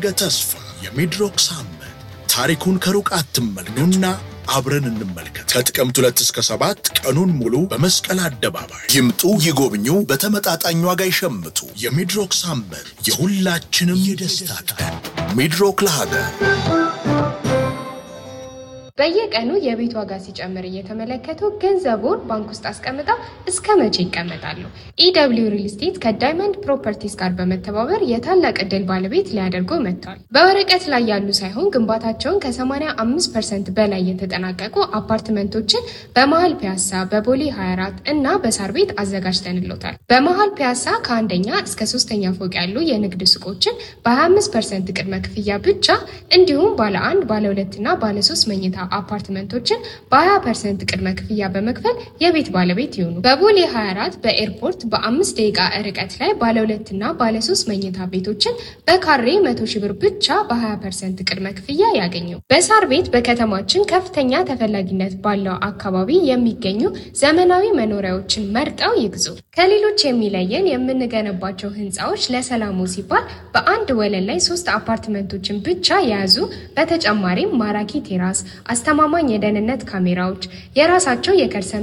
የነገ ተስፋ የሚድሮክ ሳምንት ታሪኩን ከሩቅ አትመልከቱና አብረን እንመልከት። ከጥቅምት ሁለት እስከ ሰባት ቀኑን ሙሉ በመስቀል አደባባይ ይምጡ፣ ይጎብኙ፣ በተመጣጣኝ ዋጋ ይሸምቱ። የሚድሮክ ሳምንት የሁላችንም የደስታ ቀን። ሚድሮክ ለሀገር በየቀኑ የቤት ዋጋ ሲጨምር እየተመለከቱ ገንዘቡን ባንክ ውስጥ አስቀምጠው እስከ መቼ ይቀመጣሉ? ኢደብሊው ሪል ስቴት ከዳይመንድ ፕሮፐርቲስ ጋር በመተባበር የታላቅ ዕድል ባለቤት ሊያደርጎ መጥቷል። በወረቀት ላይ ያሉ ሳይሆን ግንባታቸውን ከ85 ፐርሰንት በላይ የተጠናቀቁ አፓርትመንቶችን በመሀል ፒያሳ፣ በቦሌ 24 እና በሳር ቤት አዘጋጅተንሎታል። በመሀል ፒያሳ ከአንደኛ እስከ ሶስተኛ ፎቅ ያሉ የንግድ ሱቆችን በ25 ፐርሰንት ቅድመ ክፍያ ብቻ እንዲሁም ባለ አንድ ባለ ሁለትና ባለ ሶስት መኝታ አፓርትመንቶችን በ20 ፐርሰንት ቅድመ ክፍያ በመክፈል የቤት ባለቤት ይሁኑ። በቦሌ 24 በኤርፖርት በአምስት ደቂቃ ርቀት ላይ ባለ ሁለትና ባለ ሶስት መኝታ ቤቶችን በካሬ መቶ ሺህ ብር ብቻ በ20 ፐርሰንት ቅድመ ክፍያ ያገኙ። በሳር ቤት በከተማችን ከፍተኛ ተፈላጊነት ባለው አካባቢ የሚገኙ ዘመናዊ መኖሪያዎችን መርጠው ይግዙ። ከሌሎች የሚለየን የምንገነባቸው ህንፃዎች ለሰላሙ ሲባል በአንድ ወለል ላይ ሶስት አፓርትመንቶችን ብቻ የያዙ በተጨማሪም ማራኪ ቴራስ፣ አስተማማኝ የደህንነት ካሜራዎች፣ የራሳቸው የከርሰ